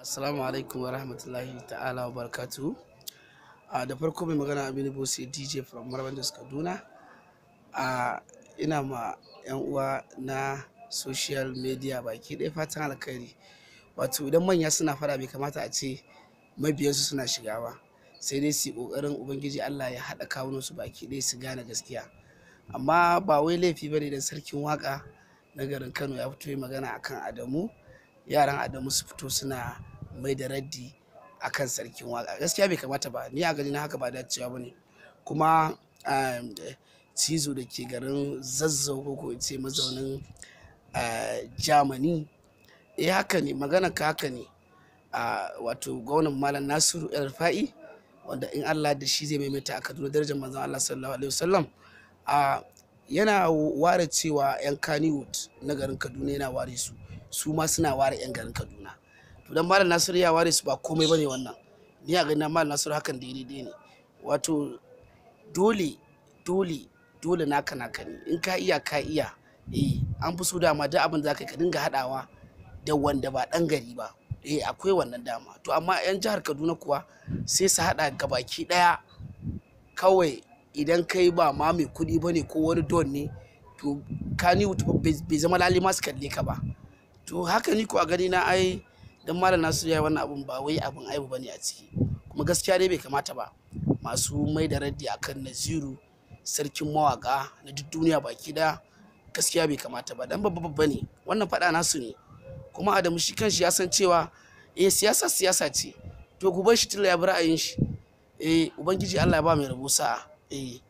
Assalamu alaikum wa rahmatullahi ta'ala wa barakatuhu. A da farko mai magana Aminu Bose DJ from Marbandas Kaduna. A ina ma 'yan uwa na social media baki ɗaya fatan alkhairi. Wato idan manya suna fara bai kamata a ce mabiyansu suna shiga ba. Sai dai su yi ƙoƙarin Ubangiji Allah ya haɗa kawunansu baki ɗaya su gane gaskiya. Amma ba wai laifi bane da sarkin waƙa na garin Kano ya fito yi magana akan Adamu. Yaran Adamu su fito suna mai da raddi akan sarkin waƙa. Gaskiya bai kamata ba. Ni a gani na haka ba dacewa bane. Kuma um, cizo da ke garin zazzau ko ko in ce mazaunin uh, Germany. Eh haka ne magana ka haka ne. Uh, wato gwamnan Malam Nasiru El Rufa'i wanda in Allah da shi zai maimaita a Kaduna darajar manzon Allah sallallahu alaihi wasallam. Uh, yana ware cewa 'yan Kannywood na garin Kaduna yana ware su. Su ma suna ware 'yan garin Kaduna. To dan Malam Nasiru ya ware su ba komai bane wannan. Ni a ganin Malam Nasiru hakan daidai ne. Wato dole dole dole naka naka ne. In ka iya ka iya. Eh an fi so dama duk abin da za ka yi ka dinga haɗawa da wanda ba ɗan gari ba. Eh akwai wannan dama. To amma 'yan jihar Kaduna kuwa sai su haɗa gabaki ɗaya kawai idan kai ba ma mai kuɗi bane ko wani don ne to Kannywood bai zama lali ma su kalle ka ba. To haka ni ko a gani na ai dan Malam Nasiru ya yi wannan abun ba wai abun aibu bane a ciki. Kuma gaskiya dai bai kamata ba. Masu mai da raddi akan Naziru sarkin mawaƙa na duk duniya baki ɗaya gaskiya bai kamata ba dan babba babba ne. Wannan faɗa nasu ne. Kuma Adamu shi kanshi ya san cewa eh siyasa siyasa ce. To ku bar shi tilla ya bi ra'ayin shi. Eh Ubangiji Allah ya ba mai rabo sa'a. Eh